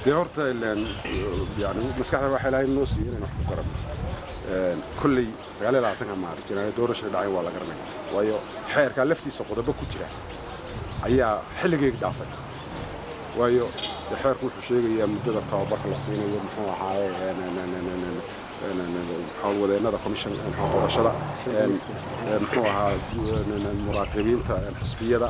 dee horta yani maskaxda waxay lahayd noo siiy inaynu wax ku garanno kolley sagaaliyo labaatanka maarch janaaya doorashada dhacay waa la garanaya waayo xeerkaa laftiisa qodobo ku jira ayaa xilligeegi dhaafay waayo dee xeerku wuxuu sheegayaa muddada tababarka la siinayo muxuu ahaaye howlwadeennada commission doorashada muxuu ahaa muraaqibiinta xisbiyada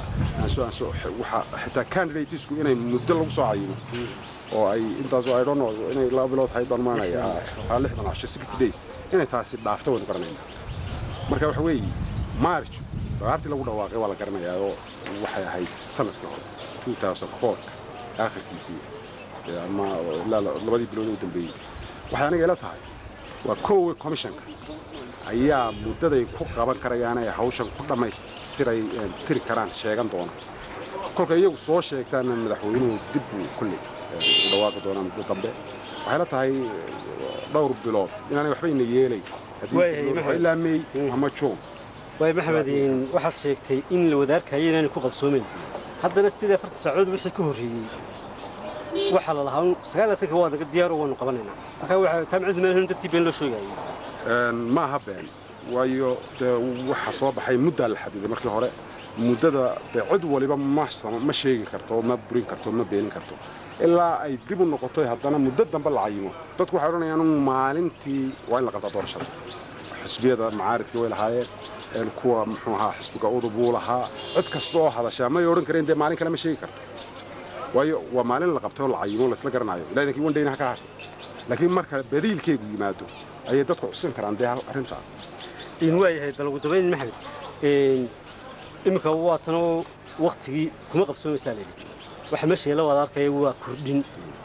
xitaa candidatesku inay muddo lagu soo cayimo oo ay intaasoo I don't know inay laba bilood hayd baan maanaya haa lixdan casho sixty days inay taasi dhaafto waynu garanaynaa marka waxa weeye march dagaartii lagu dhawaaqay waa la garanayaa oo waxay ahayd sanadkii hore two thousand four aakhirkiisii ama ilaa labadii bilood u dambeeyey waxay aniga ila tahay waa koowe commissionka ayaa muddaday ku qaban karayaan ay hawshan ku dhammaystiray tiri karaan sheegan doona kolka iyagu soo sheegtaana madaxweynuhu dib buu kulley u dhawaaqi doonaa muddo dambe waxay la tahay dhowr bilood inaanay waxbayna yeelay ilaa mey ama juun waay maxamed waxaad sheegtay in la wadaarkayo inaanay ku qabsoomin haddana siddeed iyo afartan saacadood wixii ka horreeyey waxaa la lahaa sagaalaatanka waa naga diyaaro waanu qabanaynaa markaa waxaa taamicid meel dadkii been loo sheegayay ma aha been waayo dee waxa soo baxay muddaa la xadiday markii hore muddada dee cid waliba ma sheegi karto ma burin karto ma beenin karto ilaa ay dib u noqoto haddana muddo dambe la cayimo dadku waxay odhanayaan maalintii waa in la qabtaa doorashada xisbiyada macaaridka way lahaayeen kuwa muxuu ahaa xisbiga udub wuu lahaa cid kasta oo hadashaa may odhan kareen dee maalin kale ma sheegi karto waayo waa maalin la qabtay oo la cayimo laysla garanayo ilaa idankii wandhayna ha ka harto laakiin marka badiilkeegu yimaado ayay dadku cuskan karaan dee arrintaa in waayahay bal ugu dambayn maxamed iminka waa tanoo waktigii kuma qabsoomaysaa layidhi waxa meesha yeela waad arkaya waa kordhin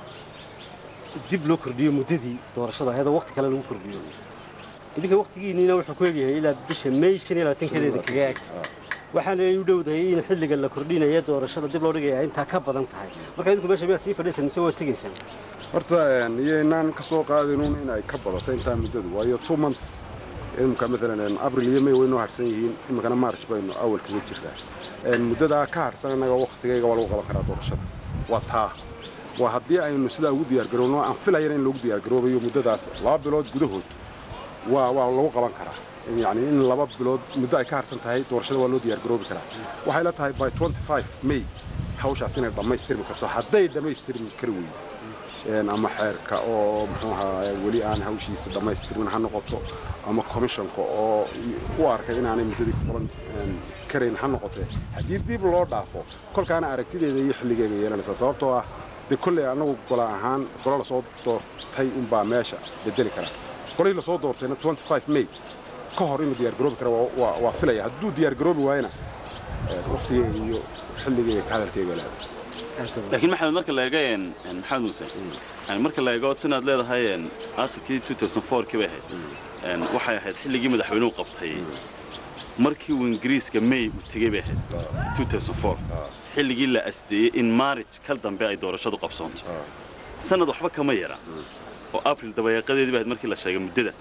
dib loo kordhiyo muddadii doorashada ayadoo wakti kale lagu kordhiyo idinka waktigiinniina wuxuu ku egyahay ilaa bisha may shan iyo labaatankeeda kaga eg waxaana u dhowdahay in xilliga la kordhinaya doorashada dib loo dhigaya intaa ka badan tahay marka idinku meesha miyaad sii fadhiisan mise waa tegaysaan horta iyaynaan ka soo qaadinuun inay ka badato intaa muddadu waayo two months imika maalan abril iyo may way noo harsan yihiin iminkana march baynu awal kaga jirtaa muddadaa ka harsan innaga waktigayga waa lagu qaban karaa doorashada waa taa waa haddii aynu sidaa ugu diyaargarowno aan filayana in lagu diyaargaroobayo muddadaas laba bilood gudahood waa waa lagu qaban karaa yani in laba bilood muddo ay ka harsan tahay doorashada waa loo diyaargaroobi karaa waxay la tahay by twenty five may hawshaas inay dhammaystirmi karto hadday dhammaystirmi kari weydo ama xeerka oo muxuu ahaa weli aan hawshiisa dhammaystirmin ha noqoto ama commissionka oo u arkay inaanay muddadii ku qaban karayn ha noqotee haddii dib loo dhaafo kolkaana aragtideeda iyo xilligeega yeelanaysaa sababtoo ah dee kolley annagu gola ahaan golo lasoo doortay unbaa meesha bedeli kara golihii lasoo doortayna twenty five may ka hor inuu diyaargaroobi kara waa filaya hadduu diyaargaroobi waayana waktigeega iyo xilligeega ka hadalkeega leeda laakiin maxamed marka la eego maxamed muuse yani marka la eego tinaad leedahay aakhirkii two thousand four kii bay ahayd waxay ahayd xilligii madaxweynuhu qabtay markii uu ingiriiska may uu tegey bay ahayd two thousand four xilligii la asdeeyey in marriage kal dambe ay doorashadu qabsoonto sanad waxba kama yara oo abril dabayaaqadeedii bay ahayd markii la sheegay muddada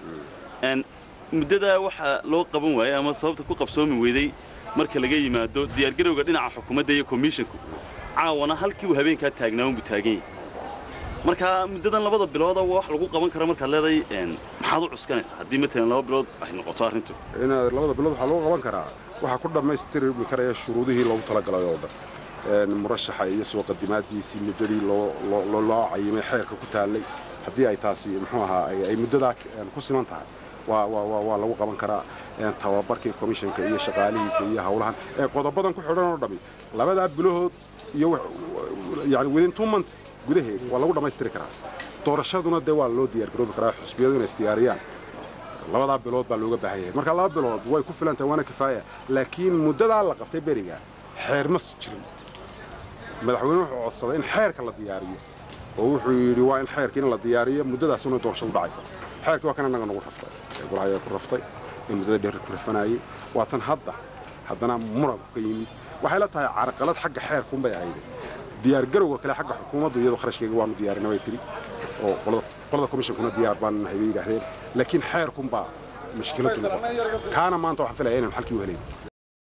muddadaa waxaa loo qaban waayey ama sababta ku qabsoomi weyday marka laga yimaado diyaargarowga dhinaca xukuumadda iyo komishinku caawana halkii uu habeenkaa taagnaa unbuu taagan yahay markaa muddadan labada bilooda wax lagu qaban kara markaad leedahay maxaad u cuskanaysaa haddii matalan laba bilood ay noqoto arrintu inaad labada bilood waxaa lagu qaban karaa waxaa ku dhammaystirmi karaya shuruudihii loogu talagalay oo dhan murashaxa iyo soo qadimaadiisii muddadii loo cayimay xeerka ku taallay haddii ay taasi muxuu ahaa ay muddadaa ku siman tahay waa lagu qaban karaa tababarkii komishanka iyo shaqaalihiisa iyo hawlahan ee qodobadan ku xidhan oo dhammi labadaa bilahood iyo yani within two months gudaheed waa lagu dhammaystiri karaa doorashaduna dee waa loo diyaargaroobi karaa xusbiyadu inay isdiyaariyaan labadaa bilood baa looga baahan yahay marka laba bilood way ku filan tahay waana kifaaya laakiin muddadaa la qabtay beriga xeer ma jirin madaxweyne wuxuu codsaday in xeerka la diyaariyo oo wuxuu yidhi waa in xeerka in la diyaariyo muddadaasuna doorashadu dhacaysa xeerkii waa kan annaga nagu raftay golaha ayaa ku raftay in muddada dheer ku rafanayay waa tan hadda haddana muranku ka yimid waxay la tahay carqalad xagga xeerkuunbay ahayd diyaargarowga kale xagga xukuumaddu iyadoo kharashkayga waanu diyaarina bay tiri oo qolada komishankuna diyaar baan nahay bay yidhaahdeen laakiin xeerkunbaa mashkiladdu noqotay kaana maanta waxaan filaya inaynu xalkii u helayn